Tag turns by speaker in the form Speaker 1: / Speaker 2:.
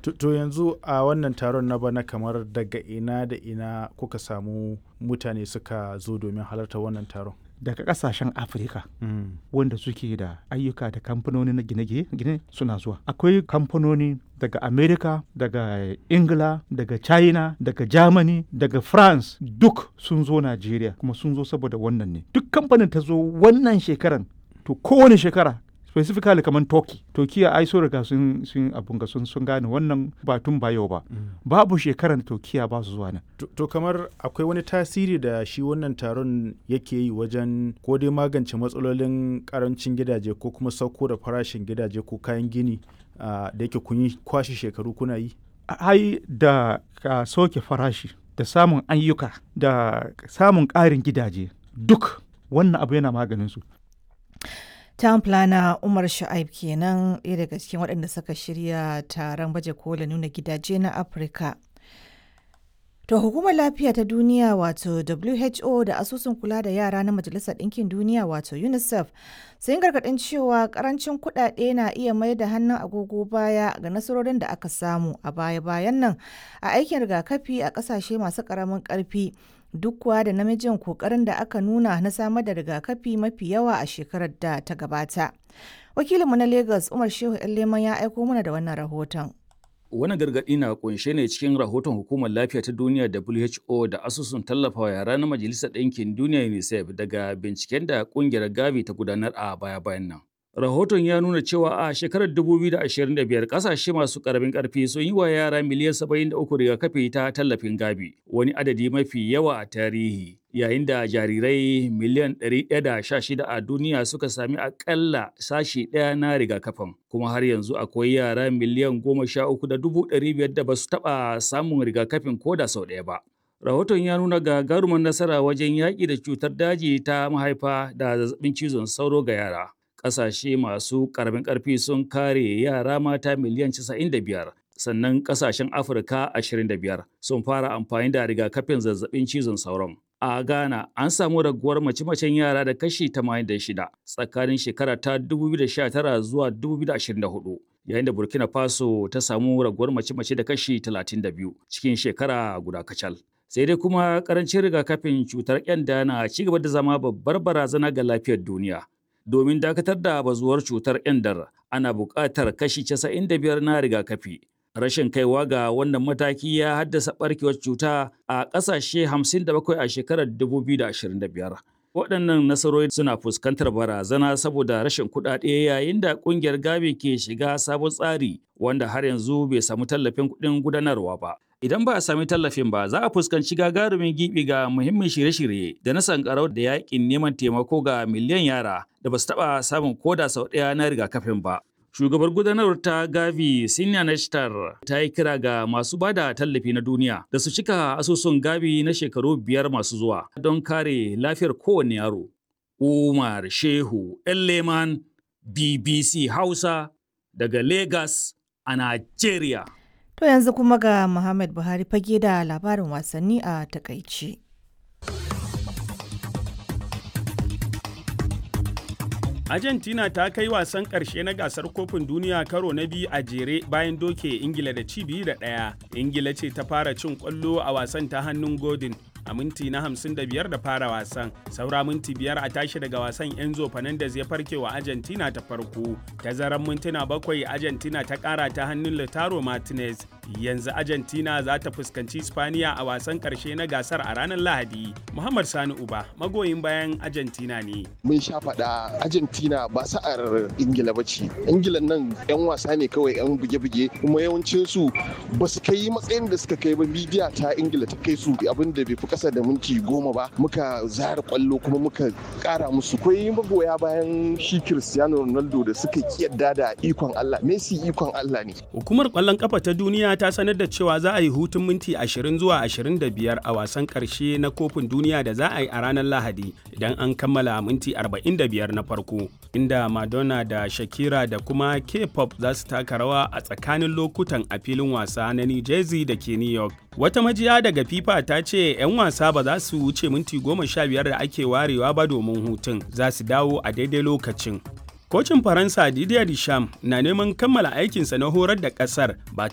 Speaker 1: To yanzu a wannan taron na bana kamar daga ina da ina kuka samu mutane suka zo domin halartar wannan taron?
Speaker 2: daga kasashen afirka wanda suke da ayyuka da kamfanoni na gine-gine suna zuwa akwai kamfanoni daga america daga ingila daga china daga germany daga france duk sun zo nigeria kuma sun zo saboda wannan ne duk kamfanin ta zo wannan shekaran to kowane shekara specifically kamar turkey turkiya ai so riga sun sun abun ga sun sun gane wannan ba tun ba yau ba babu shekaran turkiya ba su zuwa nan
Speaker 1: to kamar akwai wani tasiri da shi wannan taron yake yi wajen ko dai magance matsalolin karancin gidaje ko kuma sauko da farashin gidaje ko kayan gini da yake kun yi kwashe shekaru kuna yi
Speaker 2: ai da ka soke farashi da samun ayyuka da samun ƙarin gidaje duk wannan abu yana maganin su
Speaker 3: town planner umar sha'aib kenan ɗaya daga cikin waɗanda suka shirya taron baje kola nuna gidaje na afirka to hukumar lafiya ta duniya wato who da asusun kula da yara na majalisar ɗinkin duniya wato unicef sun gargaɗin cewa ƙarancin kuɗaɗe na iya mai da hannun agogo baya ga nasarorin da aka samu a baya-bayan nan a aikin rigakafi a ƙasashe masu ƙaramin ƙarfi duk kuwa da namijin kokarin da aka nuna na samar da rigakafi mafi yawa a shekarar da ta gabata. Wakilinmu na Lagos Umar Shehu Leman ya aiko mana da wannan rahoton.
Speaker 4: Wani gargaɗi na kunshe ne cikin rahoton Hukumar Lafiya ta Duniya WHO da asusun tallafawa yara na Majalisar Ɗinkin Duniya UNICEF daga binciken da ƙungiyar Gavi ta gudanar a baya-bayan nan. Rahoton ya nuna cewa a shekarar 2025 kasashe masu karamin karfi sun yi wa yara miliyan 73 rigakafi ta tallafin gabi, wani adadi mafi yawa a tarihi. Yayin da jarirai miliyan 116 a duniya suka sami akalla sashi ɗaya na rigakafin, kuma har yanzu akwai yara miliyan 13,500 da ba su taɓa samun rigakafin ko da sau ɗaya ba. Rahoton ya nuna gagarumar nasara wajen yaƙi da cutar daji ta mahaifa da zazzabin cizon sauro ga yara. ƙasashe masu ƙaramin ƙarfi sun kare yara mata miliyan 95 sannan ƙasashen afirka 25 sun fara amfani da rigakafin zazzabin cizon sauron a ghana an samu raguwar mace-macen yara da kashi 86 tsakanin shekara ta 2019 zuwa 2024 yayin da burkina faso ta samu raguwar mace-mace da kashi 32 cikin shekara guda kacal sai dai kuma karancin rigakafin cutar kyanda na ci gaba da zama babbar barazana ga lafiyar duniya domin dakatar da bazuwar cutar endar ana buƙatar kashi 95 na rigakafi. Rashin kaiwa ga wannan mataki ya haddasa ɓarkewar cuta a ƙasashe 57 a shekarar 2025. Waɗannan nasarori suna fuskantar barazana saboda rashin kuɗaɗe yayin da ƙungiyar Gavi ke shiga sabon tsari wanda har yanzu bai samu tallafin kuɗin gudanarwa ba. Idan ba a sami tallafin ba, za a fuskanci gagarumin gibi ga muhimmin shirye-shirye da na sankarau da yakin neman taimako ga miliyan yara da ba su taɓa samun koda sau ɗaya na rigakafin ba. Shugabar gudanarwar ta Gavi Sinya Nashtar ta yi kira ga masu ba da tallafi na duniya da su cika asusun Gavi na shekaru biyar masu zuwa don kare lafiyar kowane yaro. Umar Shehu Leman BBC Hausa daga Lagos a Najeriya.
Speaker 3: To yanzu kuma ga Muhammad Buhari fage da labarin wasanni a takaici.
Speaker 5: Argentina ta kai wasan ƙarshe na gasar kofin duniya karo na biyu a jere bayan doke Ingila da ci biyu da ɗaya. Ingila ce ta fara cin ƙwallo a wasan ta hannun Godin a minti na 55 da fara wasan. Saura minti biyar a tashi daga wasan Enzo Fernandez ya farke wa Argentina ta farko. Tazaran mintuna bakwai Argentina ta ƙara ta hannun Lautaro Martinez. Yanzu Argentina za ta fuskanci Spaniya a wasan ƙarshe na gasar a ranar Lahadi. Muhammad Sani Uba magoyin bayan Argentina ne.
Speaker 6: Mun sha faɗa Argentina ba sa'ar Ingila ba ce. Ingila nan 'yan wasa ne kawai 'yan buge-buge kuma yawancin su ba su kai matsayin da suka kai ba midiya ta Ingila ta kai su abin da bai fi kasa da minti goma ba muka zara kwallo kuma muka kara musu kwai magoya bayan shi Cristiano Ronaldo da suka kiyarda da ikon Allah Messi ikon Allah ne
Speaker 5: hukumar kwallon kafa ta duniya ta sanar da cewa za a yi hutun minti 20 zuwa 25 a wasan karshe na kofin duniya da za a yi a ranar Lahadi idan an kammala minti 45 na farko inda Madonna da Shakira da kuma K-pop za su taka rawa a tsakanin lokutan a filin wasa na New Jersey da ke New York Wata majiya daga FIFA ta ce 'yan wasa ba za su wuce minti goma sha biyar da ake warewa ba domin hutun za su dawo a daidai lokacin. Kocin Faransa Didier Deschamps na neman kammala aikinsa na horar da ƙasar ba